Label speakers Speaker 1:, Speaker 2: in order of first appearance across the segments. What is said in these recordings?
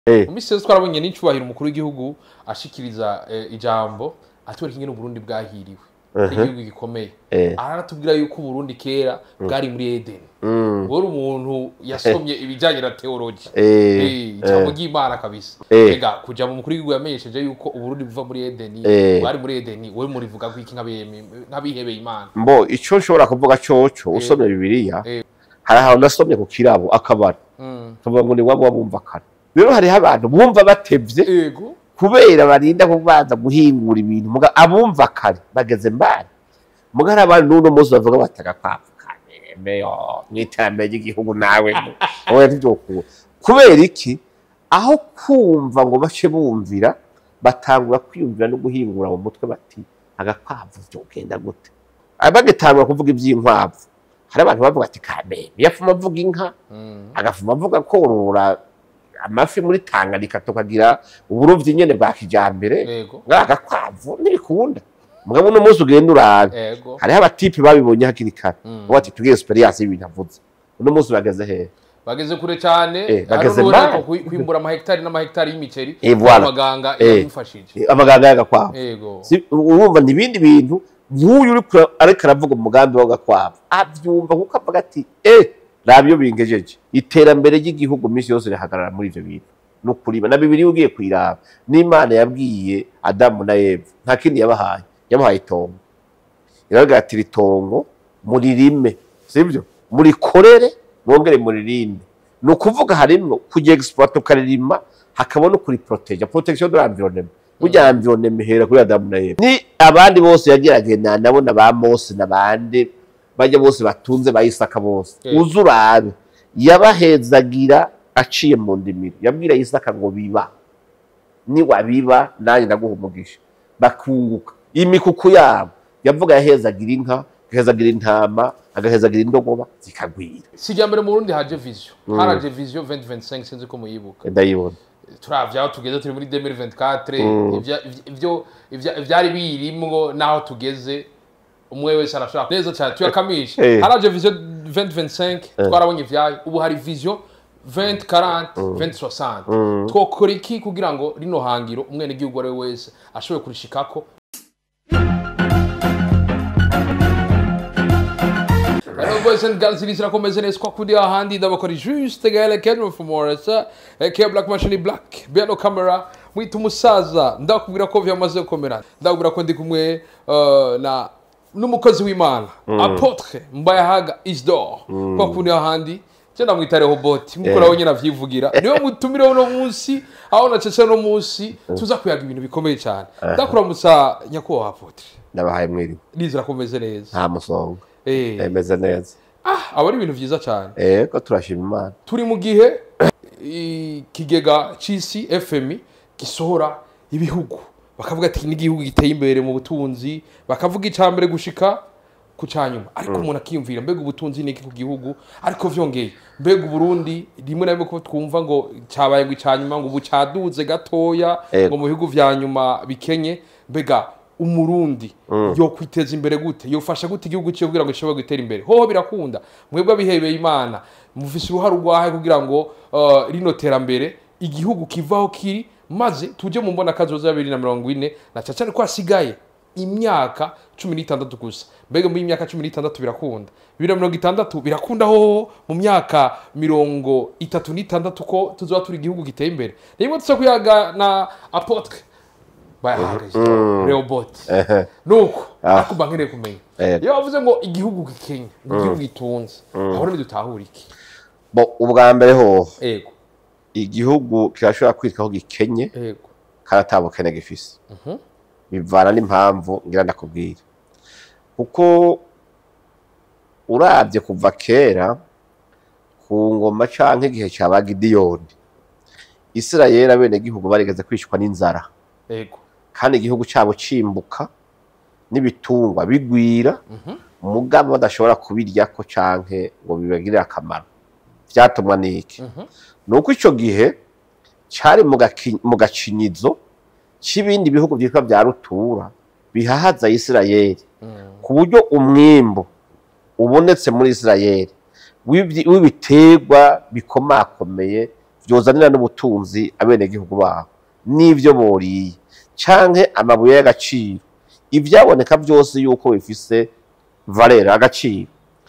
Speaker 1: Eh.
Speaker 2: mu minsi yose twarabonye n'icyubahiro umukuru w'igihugu ashikiriza eh, ijambo atwereka ingene uburundi bwahiriwe ari igihugu gikomeye
Speaker 1: Eh.
Speaker 2: aranatubwira yuko uburundi kera bwari muri edeni
Speaker 1: Mm.
Speaker 2: wari umuntu yasomye ibijyanye na teologi
Speaker 1: Eh,
Speaker 2: Eh, ijambo ry'imana kabisa
Speaker 1: Eh.
Speaker 2: ega kuja mu mukuru w'igihugu yamenyesheje yuko uburundi buva muri edeni
Speaker 1: Eh.
Speaker 2: bwari muri edeni wowe murivuga ko iki nk'abiheme- nk'abihebeye imana
Speaker 1: mbo ico nshobora kuvuga coco usomye bibiliya
Speaker 2: Eh.
Speaker 1: hari ahantu nasomye ku kirabo akabara
Speaker 2: Mm.
Speaker 1: tuvuga ngo ni waba wabumva kare rero hariho abantu bumva batevye
Speaker 2: ego
Speaker 1: kubera barinda kubanza guhingura ibintu muga abumva kare bageze mbari muga hari abantu n'uno munsi bavuga bataga kwapfa kameme yo mw'iterambere ry'igihugu nawe oya ntivyokura kubera iki aho kumva ngo bace bumvira batangura kwiyumvira no guhingura mu mutwe bati agakwavu vyogenda gute Ah, bagitangura kuvuga ivy'inkwavu hari abantu bavuga ati kameme yafuma avuga inka
Speaker 2: Mm.
Speaker 1: agafuma avuga korora amafi muri Tanganyika tukagira uburovyi nyene bwa kijambere
Speaker 2: ego
Speaker 1: ngagakwavu ntibikunda mugabo uno munsi ugenda urabe
Speaker 2: ego
Speaker 1: hariho abatipe babibonye hakiri kare
Speaker 2: Mm.
Speaker 1: ubu ati tugire experience y'ibintu avuze uno munsi bageze hehe
Speaker 2: bageze kure cyane
Speaker 1: Eh, bageze
Speaker 2: hari n'ubuheruka
Speaker 1: mbali.
Speaker 2: kwi- kwimbura amahegitari n'amahegitari y'imiceri
Speaker 1: Eh, voilà.
Speaker 2: abaganga
Speaker 1: Eh.
Speaker 2: yamufashije
Speaker 1: Eh, amaganga y'agakwavu
Speaker 2: ego
Speaker 1: Si- urumva ni ibindi bintu nk'uyu uri kura- ariko aravuga umugambi w'agakwavu abyumva kuko avuga ati eh raba iyo bingejeje iterambere ry'igihugu minsi yose rihagarara muri ivyo bintu no kuriba na bibiri ugiye kuyiraba n'imana yabwiye adamu na eva nta kindi yabahaye yabahaye itongo iravuga ati iri tongo muririme sibyo murikorere mwongere muririnde ni ukuvuga harimwo kujya exploit ukaririma hakaba no kuri proteja protection de l'environnement burya environnement ihera kuri adamu na eva ni abandi bose yageragenda nabona ba mose n'abandi bajya bose batunze ba isaka bose
Speaker 2: Eh.
Speaker 1: uze urabe yabahezagira aciye mu ndimiro yabwira isaka ngo biba niwabiba nanjye ndaguha umugisha bakunguka imikuku yabo yavuga yahezagira inka agahezagira intama agahezagira indogoba zikagwira
Speaker 2: si irya mbere mu burundi haje vision haraje vision 2025 sinzi ko muyibuka
Speaker 1: ndayibona
Speaker 2: turavye aho tugeze turi muri 2024
Speaker 1: Mm.
Speaker 2: ivya- ivyo ivya- ivyari birimwo n'aho tugeze umwe wese arashaka neza cyane tuyakamisha
Speaker 1: Eh.
Speaker 2: haraje vision 2025 twarabonye ivyayo ubu hari vision 2040 2060 twokora iki kugira ngo rino hangiro umwene gihugu ari we wese ashobore kurishikako Hello boys and girls, ilisira komeze neza kwa kundi ahandi ndabakora juste gale Kedro from Moresa, aka Black Machine Black, Biano Camera, mwita umusaza, ndakubwira ko vyamaze gukomera. Ndakubwira ko ndi kumwe uh, na n'umukozi w'Imana, Apotre Mbayahaga Isdor, kwa kundi ahandi je ndamwita Rehoboth, mukora yeah. nyine avyivugira. Niwe mutumire uno munsi, aho nacece no munsi, tuza kuyaga ibintu bikomeye cyane. Ndakuramutsa nyakubahwa Apotre.
Speaker 1: ndabahaye mwiriwe
Speaker 2: Nizera komeze neza.
Speaker 1: nta musonga
Speaker 2: Eh,
Speaker 1: emeze neza
Speaker 2: ah, aba ari ibintu vyiza cyane.
Speaker 1: ego turashima imana
Speaker 2: turi mu gihe ikigega c'isi fmi gisohora ibihugu bakavuga ati n'igihugu giteye imbere mu butunzi bakavuga icya mbere gushika ku cya nyuma ariko umuntu akiyumvira mbega ubutunzi ni iki ku gihugu ariko vyongeye mbega uburundi rimwe na rimwe ko twumva ngo cyabaye ngo icya nyuma ngo ubu cyaduze gatoya
Speaker 1: Ego.
Speaker 2: ngo mu bihugu vya nyuma bikenye mbega umurundi yo kwiteza imbere gute yofasha gute igihugu cyo kugira ngo gishobore gutera imbere hoho birakunda mwebwe abihebeye imana mufise uruhare urwahe kugira ngo uh, rino terambere igihugu kivaho kiri maze tuje mu mbona kazoza ya bibiri na mirongo ine na cyane ko hasigaye imyaka cumi n'itandatu gusa mbega muri iyi myaka cumi n'itandatu birakunda bibiri na mirongo itandatu birakunda hoho mu myaka mirongo itatu n'itandatu ko tuzoba turi igihugu giteye imbere rimwe tuza kuyaga na apotre bayahagaze reobot
Speaker 1: Ehe.
Speaker 2: nuko
Speaker 1: Ah.
Speaker 2: ariko mba nkeneye kumenya
Speaker 1: Ego.
Speaker 2: iyo bavuze ngo igihugu gikenya ngo igihugu gitunze aho ntidutahura iki
Speaker 1: bo ubwa mbere ho
Speaker 2: ego
Speaker 1: igihugu kirashobora kwitwa ko gikenye
Speaker 2: ego
Speaker 1: kandi ata bukene gifise
Speaker 2: Mhm.
Speaker 1: bivana n'impamvu ngira ndakubwira kuko urabye kuva kera ku ngoma canke igihe ca ba gidiyoni isirayeli abenegihugu barigeze kwicwa n'inzara
Speaker 2: ego
Speaker 1: kandi igihugu cyabo cimbuka n'ibitungwa bigwira mugabo badashobora kubiryako canke ngo bibagirire akamaro vyatumwa n'iki
Speaker 2: Mhm.
Speaker 1: ni uko ico gihe cari mu gaki- mu gacinyizo c'ibindi bihugu vyitwa vya rutura bihahaza isirayeli
Speaker 2: Mm.
Speaker 1: ku buryo umwimbu ubonetse muri isirayeli w'ibyi- w'ibiterwa bikomakomeye byozanira n'ubutunzi abenegihugu babo n'ibyo boriye canke amabuye y'agaciro ivyaboneka byose yuko bifise valera agaciro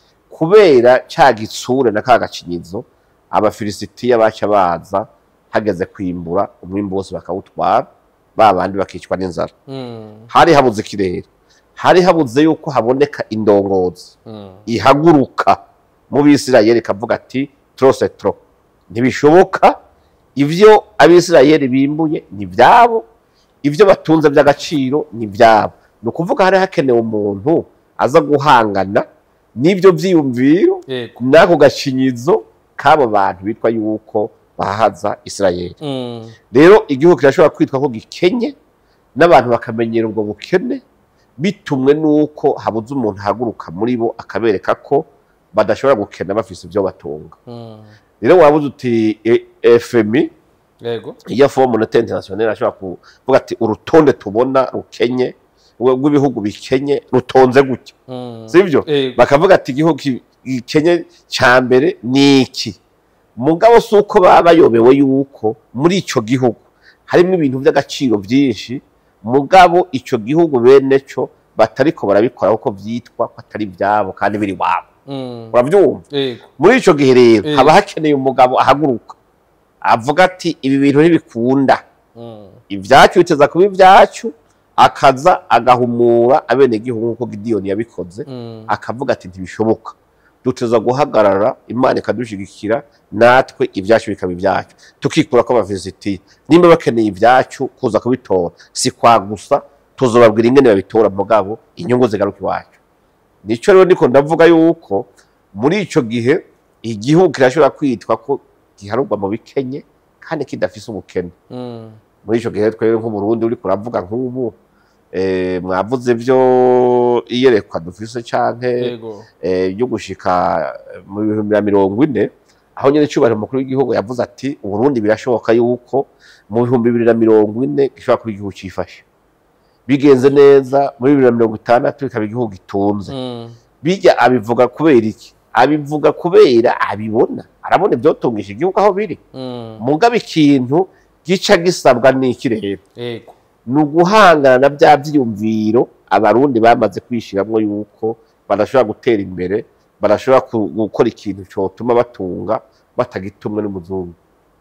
Speaker 1: kubera ca gitsure na ka gacinyizo abafilisitiya baca baza hageze kwimbura umwimbu wose bakawutwara ba bandi bakicwa n'inzara
Speaker 2: Mm.
Speaker 1: hari habuze ikirere hari habuze yuko haboneka indongozi
Speaker 2: Mm.
Speaker 1: ihaguruka mu bisirayeli ikavuga ati trose tro ntibishoboka ivyo abisirayeli bimbuye ni vyabo ivyo batunze vy'agaciro ni vyabo ni ukuvuga hari hakenewe umuntu aza guhangana n'ivyo vyiyumviro
Speaker 2: Yego.
Speaker 1: n'ako gacinyizo k'abo bantu bitwa yuko bahaza isirayeli
Speaker 2: Mm.
Speaker 1: rero igihugu kirashobora kwitwa ko gikenye n'abantu bakamenyera ubwo bukene bitumwe n'uko habuze umuntu ahaguruka muri bo akabereka ko badashobora gukena bafise ibyo batunga
Speaker 2: Mm.
Speaker 1: rero wabuze uti e- fmi
Speaker 2: Yego.
Speaker 1: iyo fomu monetaire internationale ashobora kuvuga ati urutonde tubona rukenye rw- rw'ibihugu bikenye rutonze gutya
Speaker 2: Mm.
Speaker 1: sibyo
Speaker 2: Yego.
Speaker 1: bakavuga ati igihugu ki- gikenye cya mbere ni iki mugabo si uko baba bayobewe yuko muri icyo gihugu harimo ibintu by'agaciro byinshi mugabo icyo gihugu bene cyo batariko barabikora kuko byitwa ko atari ibyabo kandi biri wabo
Speaker 2: Mm.
Speaker 1: urabyumva
Speaker 2: Yego.
Speaker 1: muri icyo gihe rero
Speaker 2: Eh.
Speaker 1: haba hakeneye umugabo ahaguruka avuga ati ibi bintu ntibikunda
Speaker 2: Mm.
Speaker 1: ibyacu biteza kuba ibyacu akaza agahumura abenegihugu nk'uko gidiyoni yabikoze
Speaker 2: Mm.
Speaker 1: akavuga ati ntibishoboka duteza guhagarara imana ikadushigikira natwe ibyacu bikaba ibyacu tukikura ko abavizitiye nimba bakeneye ibyacu kuza kubitora si kwa gusa tuzobabwira ingene babitora mugabo inyungu zigaruka iwacu nico rero ndiko ndavuga yuko muri ico gihe igihugu kirashobora kwitwa ko giharurwa mu bikenye kandi kidafise ubukene
Speaker 2: Mm.
Speaker 1: muri ico gihe twebwe nk'uburundi uriko uravuga nk'ubu eh, mwavuze vyo iyerekwa dufise canke
Speaker 2: Yego.
Speaker 1: eh, ryo gushika mu bihumbi na mirongo ine aho nyene icubahiro umukuru w'igihugu yavuze ati uburundi birashoboka yuko mu bihumbi bibiri na mirongo ine gishobora kuba igihugu cifashe bigenze neza muri bibiri na mirongo itandatu bikaba igihugu gitunze
Speaker 2: Mm.
Speaker 1: bijya abivuga kubera iki abivuga kubera abibona arabona ibyotungisha igihugu aho biri
Speaker 2: Mm.
Speaker 1: mugaba ikintu gica gisabwa n'iki rero
Speaker 2: Yego.
Speaker 1: ni uguhangana na bya byiyumviro abarundi bamaze kwishiramwo yuko badashobora gutera imbere badashobora ku- gukora ikintu cyotuma batunga batagitumwe n'umuzungu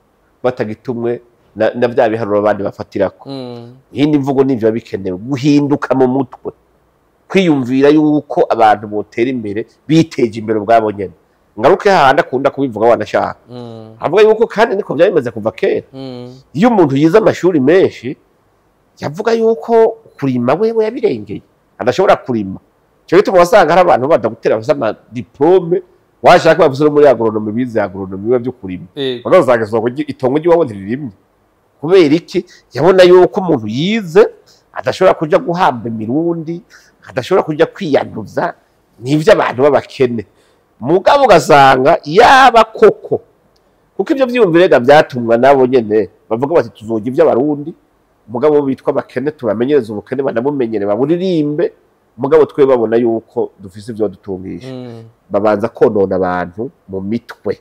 Speaker 1: batagitumwe na, na bya biharuro abandi bafatirako
Speaker 2: Mm.
Speaker 1: iyindi mvugo n'ivyo biba bikenewe guhinduka mu mutwe kwiyumvira yuko abantu botera imbere biteje imbere ubwabo nyene ngaruke hahandi akunda kubivuga wanashaka
Speaker 2: Mm.
Speaker 1: avuga yuko kandi niko byari bimeze kuva kera
Speaker 2: Mm.
Speaker 1: iyo umuntu yize amashuri menshi yavuga yuko kurima wewe yabirengeye adashobora kurima cyo gituma wasanga hari abantu badagutera bafite amadiplome washaka bavuze no muri agronomi bize agronomi biba byo kurima
Speaker 2: Yego.
Speaker 1: unazanga isoko ry- itongo ry'iwabo ntiririmye kubera iki yabona yuko umuntu yize adashobora kuja guhamba imirundi adashobora kuja kwiyanduza n'ivyo abantu b'abakene mugabo ugasanga yaba koko kuko ivyo vyiyumvirega vyatumwa nabo nyene bavuga bati tuzoga ivy'abarundi mugabo bitwa abakene tubamenyereza ubukene banabumenyere baburirimbe mugabo twe babona yuko dufise ivyo dutungisha
Speaker 2: Mm.
Speaker 1: babanza konona abantu mu mitwe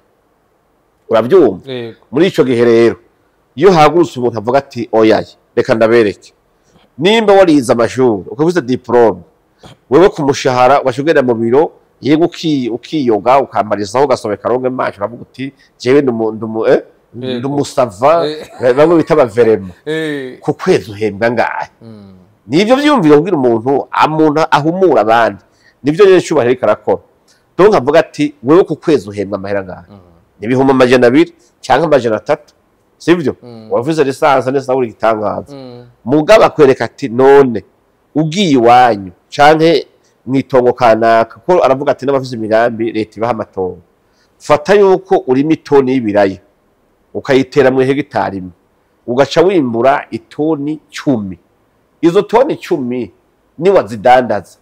Speaker 1: urabyumva
Speaker 2: Yego.
Speaker 1: muri ico gihe rero iyo hagurutse umuntu avuga ati oyaye reka ndabereke nimba warize amashuri ukabise diplome wewe ku mushahara ugashugera mu biro yego uki- ukiyoga ukamarizaho ugasobeka ronge maso uravuga uti jewe ndumu- ndumu- eh,
Speaker 2: Yego.
Speaker 1: ndumusava
Speaker 2: Eh.
Speaker 1: bamwe bita abaverema
Speaker 2: Eh.
Speaker 1: ku kwezi uhembwa ngahe
Speaker 2: Mm.
Speaker 1: nivyo vyumviro kugira umuntu umuntu ahumura abandi nivyo nyene cyubahiro ariko arakora donc avuga ati wewe ku kwezi uhembwa amahera ngahe
Speaker 2: Mm.
Speaker 1: ibihumbi amajana abiri cyangwa amajana atatu sibyo
Speaker 2: Mm.
Speaker 1: wavuze lisansi neza uri igitangaza
Speaker 2: Mm.
Speaker 1: mugabo akwereka ati none ugiye iwanyu canke mwitongo kanaka ko aravuga ati n'abafise imigambi leta ibaha amatongo fata yuko urima itoni y'ibiraya ukayitera mu hegitari imwe ugaca wimbura itoni cumi izo toni cumi niwazidandaza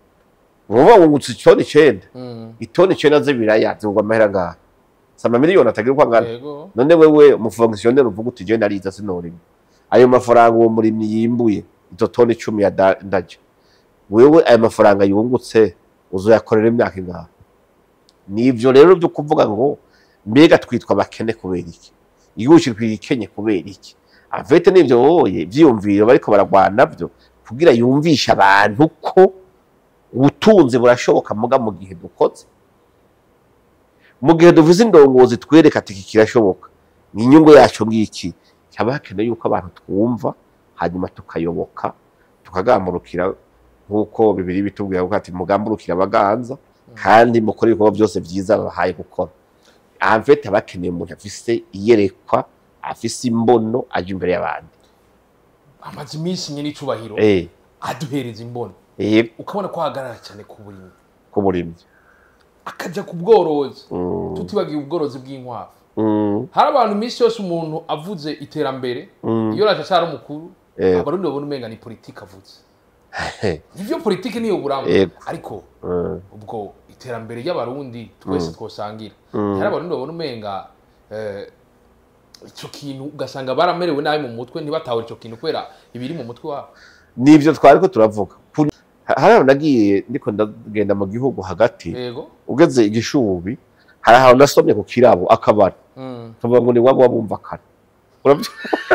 Speaker 1: uba wungutse itoni icenda
Speaker 2: Mm.
Speaker 1: itoni icenda z'ibiraya zigurwa amahera ngaha si amamiliyoni atagira uko angana
Speaker 2: Yego.
Speaker 1: none wewe umufongisiyoneri uvuga uti je nariza sinorima ayo mafaranga uwo murimyi yimbuye izo toni icumi ya da- ndaje wewe ayo mafaranga yungutse uzoyakorera imyaka ingahe nivyo rero byo kuvuga ngo mbega twitwa abakene kubera iki igihugu kiri kwikenye kubera iki avete n'ivyo woye vyiyumviro bariko baragwana byo kugira yumvishe abantu ko ubutunzi burashoboka muga mu gihe dukoze mu gihe duvuze indongozi twereka ati iki kirashoboka ni inyungu yacu ngiki haba hakenewe yuko abantu twumva hanyuma tukayoboka tukagamburukira nk'uko bibiri bitubwira ko ati mugamburukira abaganza kandi mukore ibikorwa byose byiza babahaye gukora avete aba akeneye umuntu afise iyerekwa afise imbono aje imbere y'abandi
Speaker 2: amaze iminsi nyine icubahiro
Speaker 1: eh
Speaker 2: aduhereza imbono
Speaker 1: eh
Speaker 2: ukabona ko ahagarara cyane ku burimyi
Speaker 1: kumurimyi
Speaker 2: akajya ku bworozi
Speaker 1: Mm.
Speaker 2: tutibagiye ubworozi bw'inkwavu
Speaker 1: Mm,
Speaker 2: hari abantu iminsi yose umuntu avuze iterambere
Speaker 1: Mm.
Speaker 2: iyo raje acara umukuru
Speaker 1: Eh.
Speaker 2: abarundi babona umenga ni politiki avuze
Speaker 1: eh,
Speaker 2: ivyo politiki niyo buramba
Speaker 1: Yego.
Speaker 2: ariko
Speaker 1: mm,
Speaker 2: ubwo iterambere ry'abarundi twese twosangira
Speaker 1: Mm.
Speaker 2: hari abarundi babona umenga eh, ico kintu ugasanga baramerewe nabi mu mutwe ntibatahura ico kintu kubera ibiri mu mutwe wabo
Speaker 1: nivyo twari ko turavuga Ku- hari ahantu nagiye ndiko ndagenda mu gihugu hagati
Speaker 2: yego
Speaker 1: ugeze igishubi hari ahantu nasomye ku kirabo akabari
Speaker 2: Mm.
Speaker 1: kavuga ngo ni waba wabumva kare Urabyo-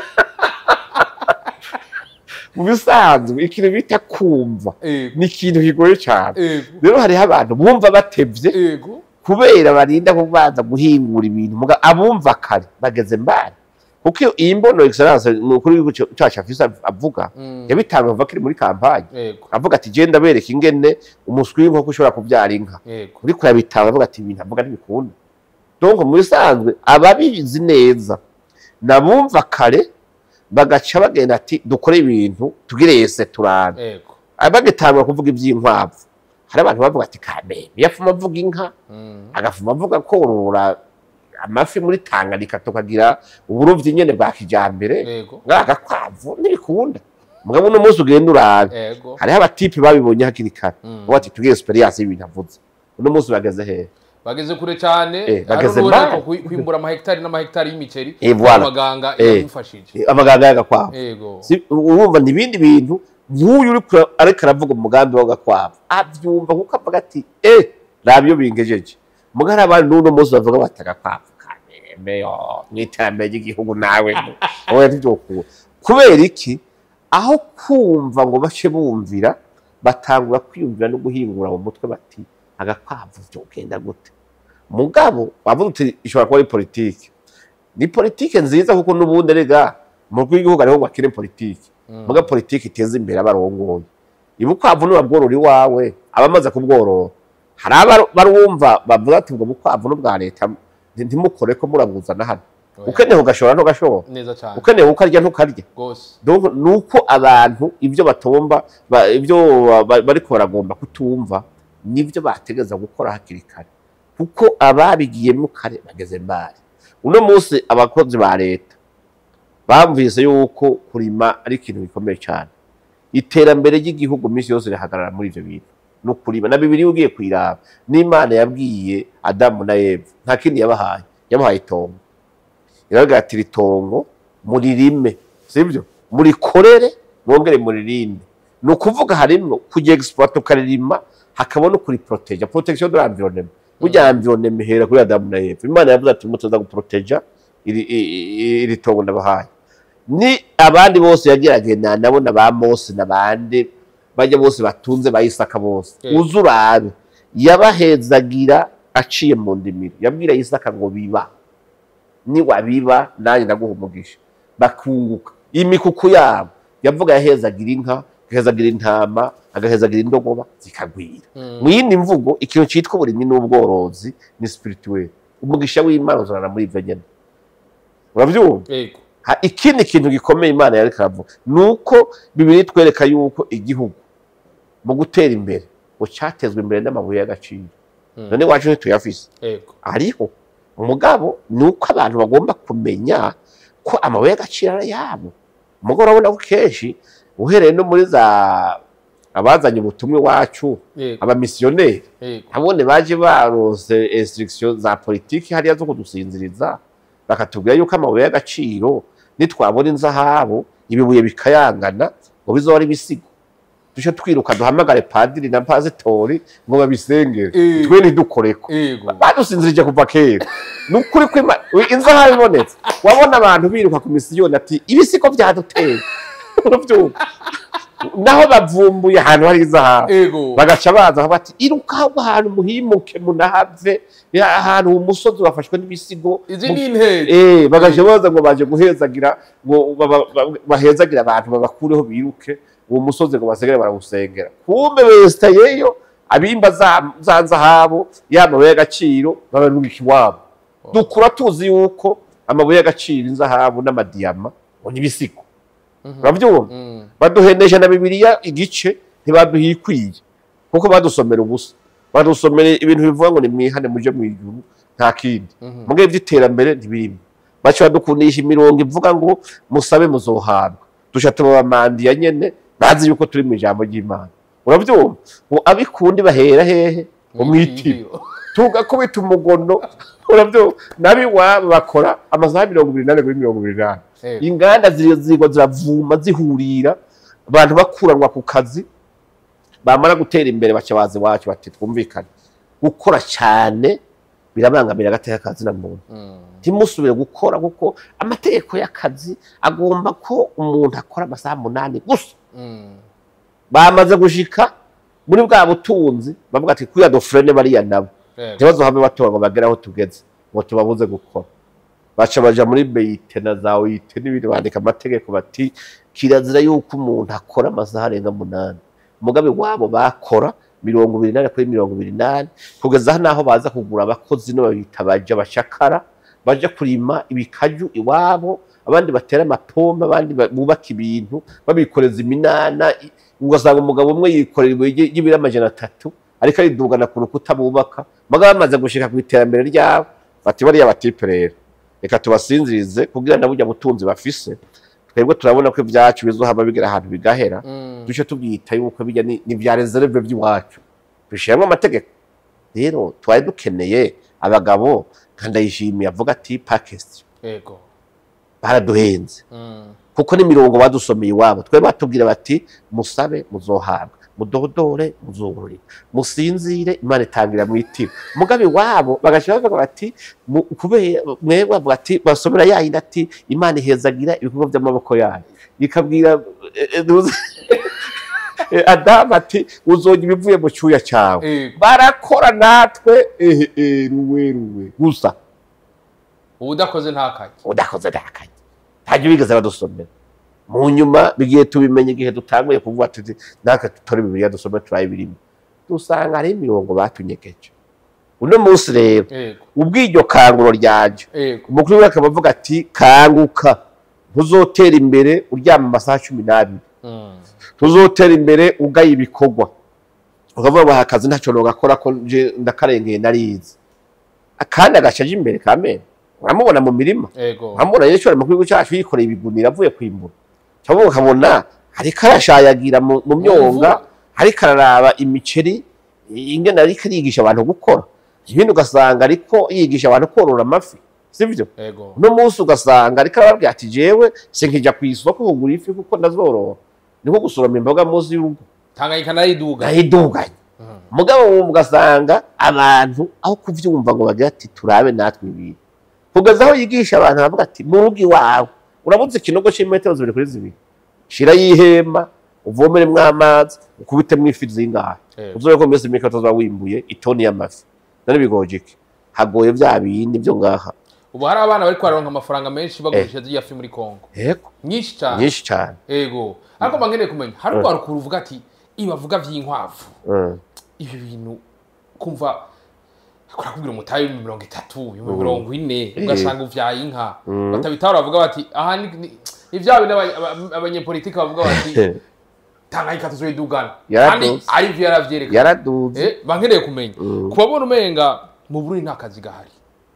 Speaker 1: mu bisanzwe ikintu bita kumva
Speaker 2: Ego.
Speaker 1: ni ikintu kigoye cyane
Speaker 2: Ego.
Speaker 1: rero hariho abantu bumva batevye
Speaker 2: Ego.
Speaker 1: kubera barinda kubanza guhingura ibintu muga abumva kare bageze mbari kuko iyo- iyi mbono excellence ni ukuri w'igihugu cyacu afise avuga
Speaker 2: Mm.
Speaker 1: yabitangaje kuva kiri muri kampanye
Speaker 2: Ego.
Speaker 1: avuga ati genda bereka ingene umuswi w'inkoko ushobora kubyara inka
Speaker 2: Ego.
Speaker 1: uriko yabitanga avuga ati ibintu avuga ntibikunda donc mu bisanzwe ababizi neza nabumva kare bagaca bagenda ati dukore ibintu tugire yese turabe
Speaker 2: Ego.
Speaker 1: bagitangura kuvuga iby'inkwavu hari abantu bavuga ati kameme yafuma avuga inka
Speaker 2: Mm.
Speaker 1: agafuma avuga korora amafi muri Tanganyika tukagira uburovyi nyene bwa kijambere
Speaker 2: Ego.
Speaker 1: ngagakwavu ntibikunda mugabo uno munsi ugenda urabe
Speaker 2: Ego.
Speaker 1: hariho abatipe babibonye hakiri kare
Speaker 2: Mm.
Speaker 1: ubu ati tugire experience y'ibintu avuze uno munsi bageze hehe
Speaker 2: bageze kure cyane
Speaker 1: Eh, bageze
Speaker 2: hari
Speaker 1: mbali.
Speaker 2: n'uwo kwi- kwimbura amahegitari n'amahegitari y'imiceri
Speaker 1: Eh, voilà.
Speaker 2: abaganga
Speaker 1: Eh.
Speaker 2: yamufashije
Speaker 1: amaganga y'agakwavu
Speaker 2: ego
Speaker 1: Si- urumva ni ibindi bintu nk'uyu uri kura- ariko aravuga umugambi w'agakwavu abyumva kuko avuga ati eh nabyo bingejeje muga hari abandi n'uno munsi bavuga bati agakwavu kameme yo mu iterambere ry'igihugu nawe oya ntibyokura kubera iki aho kumva ngo bace bumvira batangura kwiyumvira no guhingura mu mutwe bati agakwavu byogenda gute mugabo wavuga uti ishobora kuba ari politiki ni politiki nziza kuko n'ubundi rega mu rw'igihugu ariho bakire politiki muga politiki iteza imbere abarongoye ibukwavu nibabworora iwawe abamaze kubworora hari abarumva bavuga ati ubwo bukwavu n'ubwa leta nti- ntimukore ko murabuzana hano
Speaker 2: Oya.
Speaker 1: ukeneye ugashora ntugashora
Speaker 2: neza cyane
Speaker 1: ukeneye ukarya ntukarya
Speaker 2: rwose
Speaker 1: donc nuko abantu ibyo batomba ba- ibyo ba- bariko baragomba kutumva nibyo bategeza gukora hakiri kare kuko ababigiyemo kare bageze mbari uno munsi abakozi ba leta bamvise yuko kurima ari ikintu gikomeye cyane iterambere ry'igihugu minsi yose rihagarara muri ivyo bintu no kurima na bibiri ugiye kwiraba n'imana yabwiye adamu na eva nta kindi yabahaye yabahaye itongo iravuga ati iri tongo muririme sibyo murikorere mwongere muririnde ni ukuvuga harimwo kujya exploit ukaririma hakaba no kuriproteja protection de l'environnement burya environnement ihera kuri adamu na eva imana yavuze ati mutoza guproteja iri, iri, iri tongo ndabahaye ni abandi bose yageragenda nabo na ba mose n'abandi bajya bose batunze ba isaka bose
Speaker 2: Yeah.
Speaker 1: uze urabe yabahezagira aciye mu ndimiro yabwira isaka ngo biba niwabiba nanjye ndaguha umugisha bakunguka imikuku yabo yavuga yahezagira inka agahezagira intama agahezagira indogoba zikagwira mu yindi mvugo ikintu cyitwa uburimyi n'ubworozi ni spirituel umugisha w'imana uzanana muri ibyo nyine urabyumva
Speaker 2: ego
Speaker 1: Ha- ikindi kintu gikomeye imana yariko aravuga ni uko bibiri twereka yuko igihugu mu gutera imbere ngo cyatezwe imbere n'amabuye y'agaciro
Speaker 2: Mm.
Speaker 1: none wacu ntituyafise
Speaker 2: ego
Speaker 1: ariho umugabo ni uko abantu bagomba kumenya ko amabuye y'agaciro ari ayabo umugabo urabona ko kenshi uhereye no muri za abazanye ubutumwa iwacu
Speaker 2: ego
Speaker 1: abamisiyoneri
Speaker 2: ego
Speaker 1: abone baje barose instruction za politiki hariya zo kudusinziriza bakatubwira yuko amabuye y'agaciro nitwabona inzahabu ibibuye bikayangana ngo bizoba ari ibisigo duce twiruka duhamagare padiri na pasitori ngo babisengere
Speaker 2: Eh.
Speaker 1: twe ntidukoreko
Speaker 2: ego
Speaker 1: badusinzirije kuva kera ni ukuri ko Ima- inzahabu ibonetse wabona abantu biruka ku misiyoni ati ibi siko byaduteye urabyumva naho bavumbuye ahantu hari izahabu
Speaker 2: ego
Speaker 1: bagaca baza bati iruka ahubwo ahantu muhimuke munahave ya- ahantu umusozi wafashwe n'ibisigo
Speaker 2: izi
Speaker 1: mu-
Speaker 2: ni interi
Speaker 1: Eh, bagaca baza ngo baje guhezagira ngo ba- ba- ba- bahezagira abantu babakureho biruke uwo musozi ngo basigare barawusengera kumbe besitayeyo abimba za za nzahabu ya mabuye y'agaciro babarungika iwabo dukura tuzi yuko amabuye y'agaciro inzahabu n'amadiyama ngo ni ibisigo urabyumva
Speaker 2: Mm.
Speaker 1: baduhenesha na bibiliya igice ntibaduhikwiye kuko badusomera ubusa badusomera ibintu bivuga ngo ni mwihane muje mu ijuru nta kindi
Speaker 2: Mhm.
Speaker 1: mugihe by'iterambere ntibirimo baca badukundisha imirongo ivuga ngo musabe muzohabwa duca tubabamandiya nyene bazi yuko turi mu ijambo ry'imana urabyumva ngo abikundi bahera hehe ngo mwitire tugakubita umugono urabyumva n'abiwabo bakora amasaha mirongo ibiri n'ane kuri mirongo ibiri n'ane
Speaker 2: Ego.
Speaker 1: inganda ziri- zirigwa ziravuma zihurira abantu bakuranwa ku kazi bamara gutera imbere baca baza iwacu bati twumvikane gukora cyane birabangamira agateka kazi na muntu
Speaker 2: Mm.
Speaker 1: ntimusubire gukora kuko amategeko y'akazi agomba ko umuntu akora amasaha munani gusa
Speaker 2: Mm.
Speaker 1: bamaze gushika muri bwa butunzi bavuga ati kuya dofurene bariya nabo
Speaker 2: Ego.
Speaker 1: ntibazohave batora ngo bagere aho tugeze ngo tubabuze gukora baca baja muri beyite na za oyite n'ibindi bandika amategeko bati kirazira yuko umuntu akora amasaha arenga munani umugabe wabo bakora mirongo ibiri nane kuri mirongo ibiri nane kugeza n'aho baza kugura abakozi no babita baja bashakara baja kurima ibikaju iwabo abandi batera amapombe abandi ba- bubaka ibintu babikoreza iminana i- ugasanga umugabo umwe yikorera ibuye ry- ry'ibiro amajana atatu ariko aridugana ku rukuta bubaka mugabo bamaze gushika ku iterambere ryabo bati bariya batipe rero reka tubasinzirize kugira na burya butunzi bafise twebwe turabona ko ibyacu bizohama bigera ahantu bigahera
Speaker 2: Mm.
Speaker 1: duce tubyita yuko bijya ni ni vya reserve by'iwacu bishyiramo amategeko rero twari dukeneye abagabo nka ndayishimiye avuga ati pakesi
Speaker 2: Ego.
Speaker 1: baraduhenze
Speaker 2: Mm.
Speaker 1: kuko n'imirongo badusomeye iwabo twe batubwira bati musabe muzohabwa mudodore muzungurire musinzire imana itangira mwitira mugabe wabo bagashyira bavuga bati mu- kubera mwebwe bavuga ati basomera yayindi ati imana ihezagira ibikorwa by'amaboko yayo ikabwira eh, eh, nuzi- eh, adamu ati uzojya ibivuye mu cyuya cyawe
Speaker 2: Ego.
Speaker 1: barakora natwe ehe ehe ruwe ruwe gusa
Speaker 2: udakoze ntakaye
Speaker 1: udakoze ntakaye ntajya bigeze badusomera mu nyuma bigiye tubimenye igihe dutanguye kuvuga tuti natwe tutore bibiliya dusome turabe birimo dusanga hariho imirongo batunyegeje uno munsi rero
Speaker 2: Ego.
Speaker 1: ubw'iryo kanguro ryanje
Speaker 2: Ego.
Speaker 1: umukuru we akaba avuga ati kanguka ntuzotera imbere uryama amasaha cumi n'abiri
Speaker 2: Mm.
Speaker 1: ntuzotera imbere ugaye ibikorwa ukavuga ngo aha akazi ntacyo nogakora ko nje ndakarengeye narizi kandi agacaje imbere kamene uramubona mu mirima
Speaker 2: Ego.
Speaker 1: amubona rero ishobora mu gihugu cyacu yikoreye ibiguni avuye kwimbura cyangwa ukabona ariko arashayagira mu mu myonga ariko araraba imiceri ingene ariko arigisha abantu gukora ibindi ugasanga ariko yigisha abantu korora amafi sibyo
Speaker 2: Ego.
Speaker 1: uno munsi ugasanga ariko arababwira ati jewe sinkijya ku isoko kugura ifi kuko ndazorora ni nko gusoroma imboga munsi y'urugo
Speaker 2: Tanganyika nariduga.
Speaker 1: nayiduganye
Speaker 2: Mm.
Speaker 1: mugabo wumva ugasanga abantu aho kuvyumva ngo bagira ati turabe natwe ibintu kugeza aho yigisha abantu bavuga ati mu rugo iwawe urabuze ikinogo c'imetero zibiri kuri zibiri shira y'ihema uvomeremwo amazi ukubitemwo ifi zingahe
Speaker 2: Ego.
Speaker 1: uzobe ko mbese imika tuzoba wimbuye itoni y'amafi none bigoye iki hagoye vya bindi vyo ngaha
Speaker 2: Ubu hari abana bari kwaronka amafaranga menshi bagurisha ziriya fi muri Kongo.
Speaker 1: yego
Speaker 2: Nyinshi cyane.
Speaker 1: nyinshi cane
Speaker 2: Ego. Ariko bankeneye kumenya hari urwaruka ruvuga ati ibavuga vy'inkwavu.
Speaker 1: Mm.
Speaker 2: Ibi bintu kumva kurakubwira umutayi w'ibihumbi mirongo itatu ibihumbi mirongo ine ugasanga uvyaye inka batabitahura bavuga bati aha ni ni- ni vya bindi abanye- aba- abanyepolitiki bavuga bati tanganyika tuzoyidugana kandi
Speaker 1: Yaraduze.
Speaker 2: ari vyo yaravyerekana
Speaker 1: yaraduze
Speaker 2: Eh, bankeneye kumenya
Speaker 1: Mm.
Speaker 2: kubabona umenga mu Burundi nta kazi gahari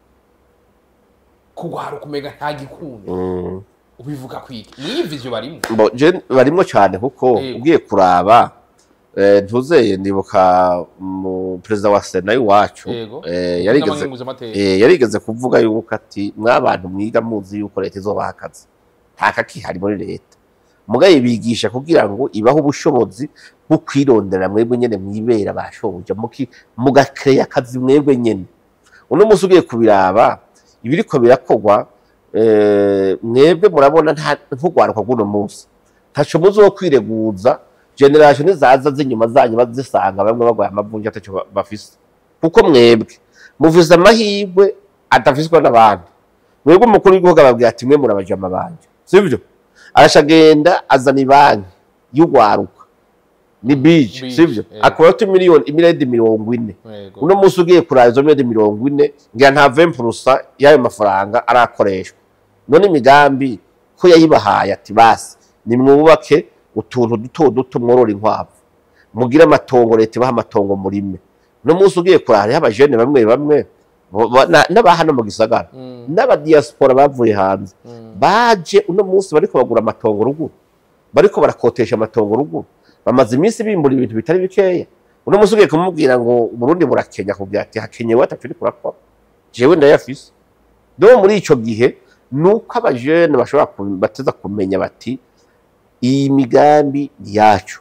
Speaker 2: kugwaruka umenga nta gikundi
Speaker 1: Mm.
Speaker 2: ubivuga kwiki niyi vision barimo
Speaker 1: Bo, je barimwo cyane kuko
Speaker 2: Yego.
Speaker 1: ugiye kuraba eh, ntuzeye ndibuka mu perezida wa sena y'iwacu
Speaker 2: Yego.
Speaker 1: eh, yarigeze
Speaker 2: n'amangenguzamateka
Speaker 1: eh, yarigeze kuvuga yuko ati mwabantu mwiga muzi yuko leta izobaha akazi nta kakihari muri leta mugaye bigisha kugira ngo ibaho ubushobozi bwo kwirondera mwebwe nyene mwibera bashoboje muki mugakeya akazi mwebwe nyene uno munsi ugiye kubiraba ibiriko birakorwa eh, mwebwe murabona nta nk'urwaruka rw'uno munsi ntaco muzi wo kwireguza generation zaza z'inyuma zanyu bazisanga bamwe bagwaye amavunja ataco ba- bafise kuko mwebwe muvuze amahirwe adafiswa n'abandi mwebwe umukuru w'igihugu ababwira ati mwe murabajama banje sivyo arashagenda azana ibanki y'urwaruka ni bije
Speaker 2: Bije,
Speaker 1: sivyo
Speaker 2: eh.
Speaker 1: akora miliyoni imiredi mirongo ine
Speaker 2: Yego.
Speaker 1: uno munsi ugiye kuraba izo miliyoni mirongo ine ngira nta vempurusa y'ayo mafaranga arakoreshwa none imigambi ko yayibahaye ati basi nimwubake utuntu duto duto mworora inkwavu mugire amatongo leta ibaha amatongo murime uno munsi ugiye kuraba hariho abajene bamwe bamwe bo- bo- na- n'aba hano mu gisagara
Speaker 2: Mm,
Speaker 1: n'abadiyasipora bavuye hanze
Speaker 2: mm.
Speaker 1: baje uno munsi bariko bagura amatongo ruguru bariko barakotesha amatongo ruguru bamaze iminsi bimbura ibintu bitari bikeya uno munsi ugiye kumubwira ngo Burundi burakenya kubwira ati hakenyewe atatu uriko urakora jewe ndayafise no muri ico gihe nuko abajene bashobora ku- bateza kumenya bati iyi migambi ni yacu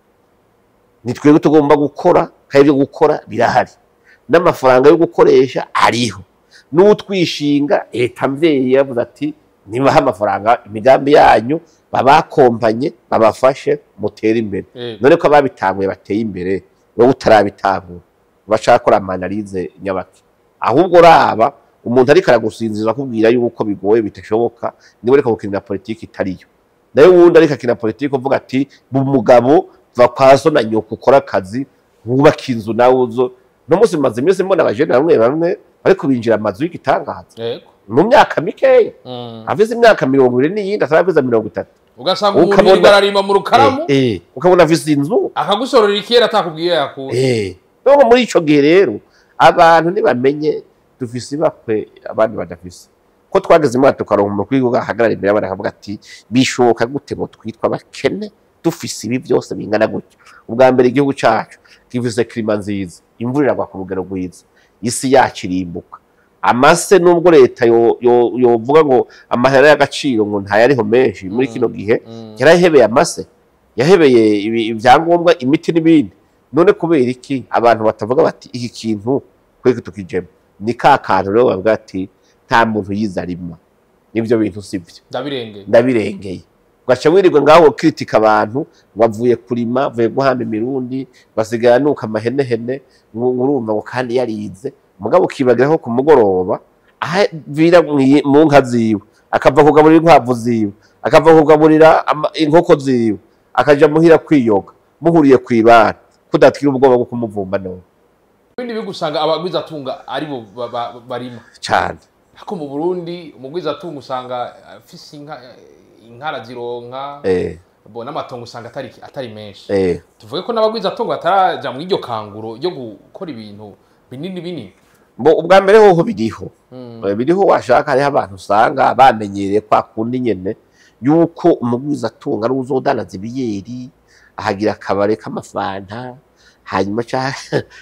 Speaker 1: ni twebwe tugomba gukora kandi ibyo gukora birahari n'amafaranga yo gukoresha ariho n'utwishinga leta mvyeyi yavuze ati nibaha amafaranga imigambi yanyu babakompanye babafashe mutere imbere
Speaker 2: Yego.
Speaker 1: none ko ababitanguye bateye imbere wowe utarabitangura bashakora amanalize nyabaki ahubwo raba umuntu ariko aragusinzira akubwira yuko bigoye bitashoboka niwe ariko gukinira politiki itariyo nayo wundi ariko akina politiki uvuga ati bu mugabo va kwa so na nyoko ukora akazi wubaka inzu nawe uzo no munsi maze iminsi mbona abajene bamwe bamwe ariko binjira amazu y'igitangaza
Speaker 2: Yego.
Speaker 1: mu myaka mikeya
Speaker 2: Mm.
Speaker 1: afise imyaka mirongo ibiri n'iyindi ataravuza mirongo itatu
Speaker 2: ugasanga umuntu
Speaker 1: Ukabona-
Speaker 2: yirirwa ararima mu rukaramu
Speaker 1: Eh, eh, ukabona afise inzu
Speaker 2: akagusorera ikera atakubwiye yakura
Speaker 1: Eh, nubwo muri ico gihe rero abantu ntibamenye dufise ibakwe abandi badafise ko twageze imana tukaronka umukuru w'igihugu ahagarara imbere y'abana akavuga ati bishoboka gute ngo twitwa abakene dufise ibi byose bingana gutyo ubwa mbere igihugu cacu gifise klima nziza imvura iragwa ku rugero rwiza isi yacu irimbuka amase nubwo leta yo- yo- yovuga ngo amahera y'agaciro ngo ntayariho menshi muri kino gihe
Speaker 2: Mm.
Speaker 1: yarahebeye amase yahebeye ibi- ibyangombwa imiti n'ibindi none kubera iki abantu batavuga bati iki kintu kweke tukijemo ni ka kantu rero bavuga ati nta muntu yize arima n'ibyo bintu si byo
Speaker 2: ndabirengeye
Speaker 1: ndabirengeye ugaca wirirwa ngaho ukritika abantu bavuye kurima bavuye guhamba imirundi basigaye anuka amahenehene ngo urumva ngo kandi yarize mugabo ukibagiraho ku mugoroba ahavira mwi- mu nka ziwe akava kugaburira inkwavu ziwe akava kugaburira ama- inkoko ziwe akaja muhira kwiyoga muhuriye kw'ibara kudatwira ubwoba bwo kumuvumba none
Speaker 2: ibindi bihugu usanga abagwizatunga aribo ba- ba- barima
Speaker 1: cane
Speaker 2: ariko mu burundi umugwizatunga usanga afise inka inka arazironka
Speaker 1: eh,
Speaker 2: bo n'amatongo usanga atari atari menshi
Speaker 1: eh.
Speaker 2: tuvuge ko n'abagwizatunga bataraja muri iryo kanguro ryo gukora ibintu binini binini
Speaker 1: Bo ubwa mbere hoho biriho
Speaker 2: Mm.
Speaker 1: Eh, biriho washaka hariho abantu usanga bamenyereye kwa kundi nyene yuko umugwiza atunga ari uzodanaza ibiyeri ahagira akabare k'amafanta hanyuma ca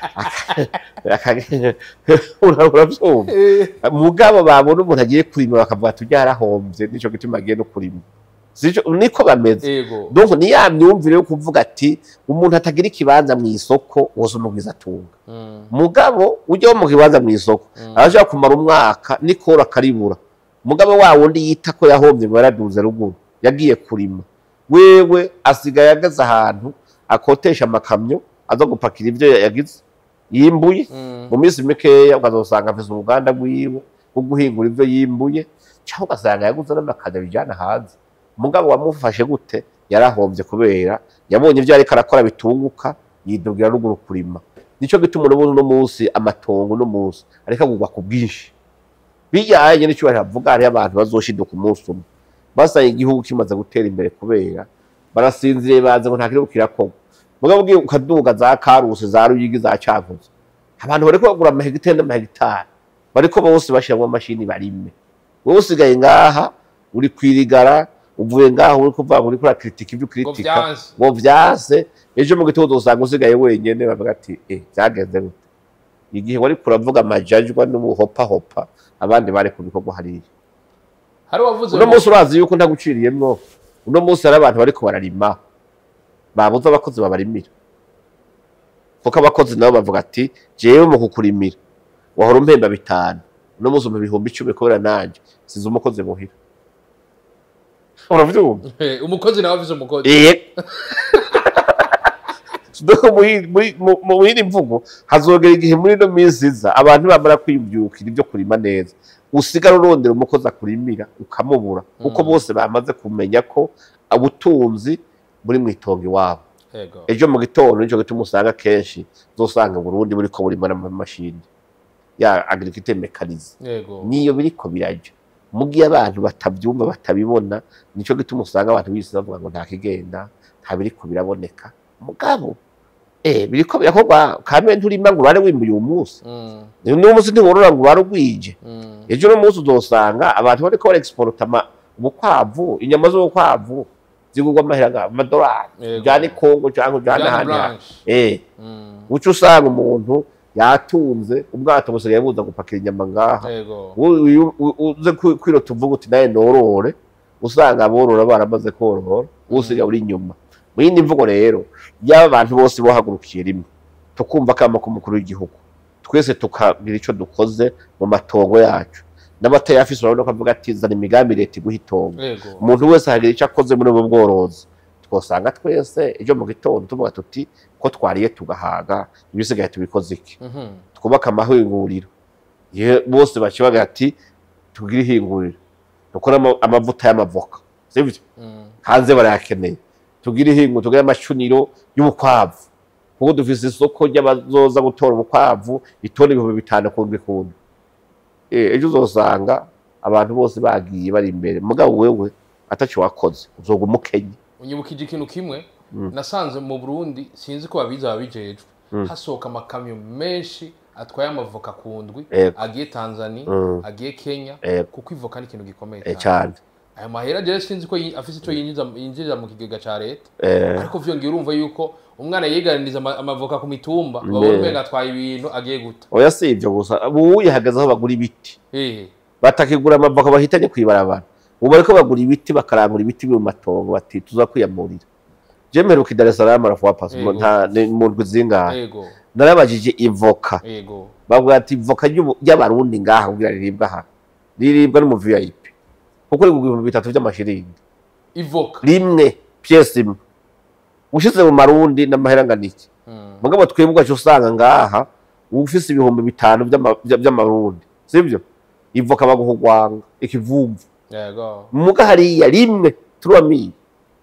Speaker 1: aka- ura- uravyumva mugabo babona umuntu agiye kurima bakavuga ati urya yarahomvye nico gituma agiye no kurima Sico- niko bameze
Speaker 2: ego
Speaker 1: donc ni ya myumvire yo kuvuga ati umuntu atagira ikibanza mu isoko wose umugwiza atunga
Speaker 2: Mm.
Speaker 1: mugabo ujya mu kibanza mu isoko
Speaker 2: Mm.
Speaker 1: arashobora kumara umwaka nikora akaribura mugabo wa wundi yita ko yahombye ngo yaraduze ruguru yagiye kurima wewe asigaye ageze ahantu akotesha amakamyo aza gupakira ibyo yagize yimbuye
Speaker 2: Mm.
Speaker 1: mu minsi mikeya ukazosanga afise uruganda rwiwe rwo guhingura ibyo yimbuye cyangwa ugasanga yaguze n'amakamyo bijyana hanze mugabo wamufashe gute yarahombye kubera yabonye ibyo ariko arakora bitunguka yidugira ruguru kurima nicyo gituma uno uno munsi amatongo uno munsi ariko agurwa ku bwinshi bijyanye n'icyo baravuga hariho abantu bazoshiduka umunsi umwe basanga igihugu kimaze gutera imbere kubera barasinziriye bazi ngo nta kirego kirakorwa mugabo ugiye ukaduga za karusi za ruyigi za cankuzo abantu bariko bagura amahegitari n'amahegitari bariko bose bashiramwo amashini barime wowe usigaye ngaha uri kwirigara uvuye ngaha uri kuvuga ngo uriko urakritika ibyo
Speaker 2: ngo
Speaker 1: ukritika
Speaker 2: byanze
Speaker 1: ngo vyase ejo mu gitondo usanga usigaye wenyene bavuga ati eh vyagenze gute igihe wari kuravuga amajajwa n'ubuhopahopa abandi bari ku bikorwa hariya
Speaker 2: hari uwavuze
Speaker 1: uno
Speaker 2: ngo-
Speaker 1: munsi urazi yuko ntaguciriyemwo uno munsi hari abantu bariko bararima babuze abakozi babarimira kuko abakozi nabo bavuga ati jewe mu kukurimira wahora umpemba bitanu uno munsi umpa ibihumbi icumi kubera nanje size umukozi muhira uravyumva
Speaker 2: Eh, umukozi nawe afise umukozi
Speaker 1: Iye. Doko muri- muri- mu- mu yindi mvugo hazogera igihe muri ino minsi iza abantu bamara kwiyubyukira ibyo kurima neza usigara urondera umukozi akurimira ukamubura kuko bose bamaze kumenya ko ubutunzi buri mu itongo iwabo
Speaker 2: yego
Speaker 1: ejo mu gitondo nicyo gituma usanga kenshi uzosanga Burundi buriko burimo n'amamashini ya agriculture mekanize
Speaker 2: yego
Speaker 1: niyo biriko birajya mu gihe abantu batabyumva batabibona nicyo gituma usanga abantu bisi bavuga ngo nta kigenda nta biriko biraboneka mugabo eh biriko birakorwa kamwe nturima ngo urare wimbuye uyu munsi
Speaker 2: Mm,
Speaker 1: n'uyu munsi ntiworora ngo urare ugwije
Speaker 2: mm,
Speaker 1: ejo no munsi uzosanga abantu bariko barexporta ama ubukwavu inyama z'ubukwavu zigurwa amahera amadolari
Speaker 2: Yego.
Speaker 1: ujyane kongo cyangwa ujyane
Speaker 2: Jana
Speaker 1: ahandi hantu.
Speaker 2: Blanche.
Speaker 1: eh
Speaker 2: Mm,
Speaker 1: uca usanga umuntu yatunze ubwato busigaye buza gupakira inyama ngaha
Speaker 2: yego
Speaker 1: U- uyu- u- uze kwi- kwirota uvuga uti nawe norore usanga aborora baramaze korora usiga uri inyuma mu yindi mvugo rero yaba abantu bose bohagurukiye rimwe tukumva akama k'umukuru w'igihugu twese tukagira icyo dukoze mu matongo yacu n'abatayafise urabona ko avuga ati zana imigambi leta iguha itongo
Speaker 2: yego
Speaker 1: umuntu wese ahagira icyo akoze muri ubu bworozi twosanga twese ejo mu gitondo tuvuga tuti ko twariye tugahaga ibisigaye tubikoze iki
Speaker 2: Mhm,
Speaker 1: twubake amahinguriro Ye- bose bakibaga ati tugire ihinguriro dukore ama- amavuta y'amavoka sibyo
Speaker 2: mm,
Speaker 1: hanze barayakeneye tugire ihinguriro tugire amacuniro y'ubukwavu kuko dufise isoko ry'abazoza gutora ubukwavu itoni ibihumbi bitanu kundi kundi Eh, ejo uzosanga abantu bose bagiye bari imbere mugabo wewe ataco wakoze uzoga umukenye
Speaker 2: unyibukije ikintu kimwe
Speaker 1: Mm.
Speaker 2: nasanze mu burundi sinzi ko babizi ababijejwe
Speaker 1: Mm.
Speaker 2: hasohoka amakamyo menshi atwaye amavoka ku ndwi
Speaker 1: Yego.
Speaker 2: agiye tanzania
Speaker 1: Mm.
Speaker 2: agiye kenya
Speaker 1: Yego.
Speaker 2: kuko ivoka ni ikintu gikomeye
Speaker 1: Eh,
Speaker 2: cyane
Speaker 1: cane
Speaker 2: ayo mahera rero sinzi ko yi- afise icyo yinjiza yinjirira mu kigega ca leta
Speaker 1: Eh,
Speaker 2: ariko vyongeye urumva yuko umwana yiganiriza ama- amavoka ku mitumba
Speaker 1: Ne.
Speaker 2: babona umenga atwaye ibintu agiye guta
Speaker 1: oya si ivyo gusa ubu yahagaze aho bagura ibiti
Speaker 2: ehe
Speaker 1: batakigura amavoka bahitanye kwibarabara ubu bariko bagura ibiti bakarangura ibiti biri mu matongo bati tuza kwiyamurira je mperuka i Dar es Salaam arafuwa pasi
Speaker 2: Yego.
Speaker 1: nta ni mu ndwi zingahe
Speaker 2: yego
Speaker 1: narabajije ivoka
Speaker 2: yego
Speaker 1: bavuga ati ivoka ry'ubu- ry'abarundi ngaha kugira riribwa aha riribwa no mu VIP kuko rigurwa ibihumbi bitatu vy'amashiringi
Speaker 2: ivoka
Speaker 1: rimwe pièce imwe ushize mu marundi n'amahera angana iki
Speaker 2: Mm,
Speaker 1: mugabo twebwe ugaca usanga ngaha uba ufise ibihumbi bitanu vy'ama- vya- vy'amarundi sivyo ivoka baguha urwanga ikivumvu
Speaker 2: yego
Speaker 1: muga hariya rimwe turamiye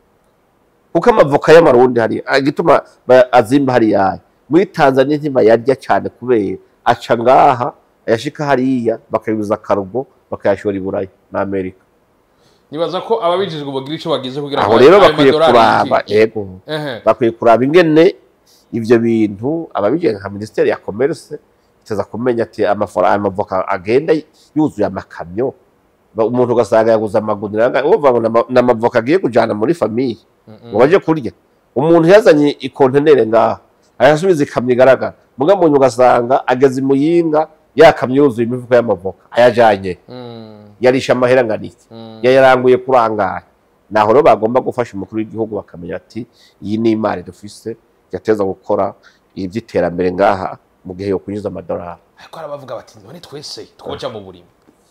Speaker 1: kuko amavoka y'amarundi hari agituma ba- azimba hariya muri Tanzania ntibayarya cyane kubera aca ngaha ayashika hariya bakayuza akarugo bakayashora i Burayi na Amerika
Speaker 2: nibaza ko ababijejwe bagira ico bagize kugira
Speaker 1: aho
Speaker 2: ngo
Speaker 1: rero
Speaker 2: ayo
Speaker 1: bakwiye
Speaker 2: madorari
Speaker 1: kuraba
Speaker 2: yinjire.
Speaker 1: yego
Speaker 2: ehe
Speaker 1: bakwiye kuraba ingene ivyo bintu ababigenga nka ministeri ya commerce iteza kumenya ati amafaranga amavoka agenda yuzuye amakamyo Ba- umuntu ugasanga yaguze amagunira anga- uvuga ngo n'ama- n'amavoka agiye kujana muri famiye
Speaker 2: Mm,
Speaker 1: ngo baje kurya umuntu yazanye ikontenere ngaha ayasubiza ikamyo igaragara muga muntu ugasanga ageze imuyinga yakamyo yuzuye imifuko y'amavoka ayajanye
Speaker 2: mm,
Speaker 1: yarisha amahera angana iki
Speaker 2: mm.
Speaker 1: yayaranguye kurangara naho rero bagomba gufasha umukuru w'igihugu bakamenya ati iyi ni imari dufise yateza gukora iby'iterambere ngaha mu gihe yo kunyuza amadolari
Speaker 2: ariko hari abavuga bati none twese twoja mu burimi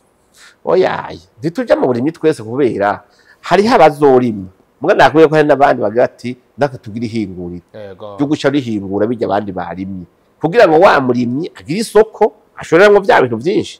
Speaker 1: oyaye ntitujya mu burimyi twese kubera hariho abazorima mbwa nakubwiye ko hari n'abandi bagira ati natwe tugire ihinguriro
Speaker 2: yego
Speaker 1: ryo guca rihingura bijya abandi barimye kugira ngo wa murimyi agire isoko ashoreramo bya bintu byinshi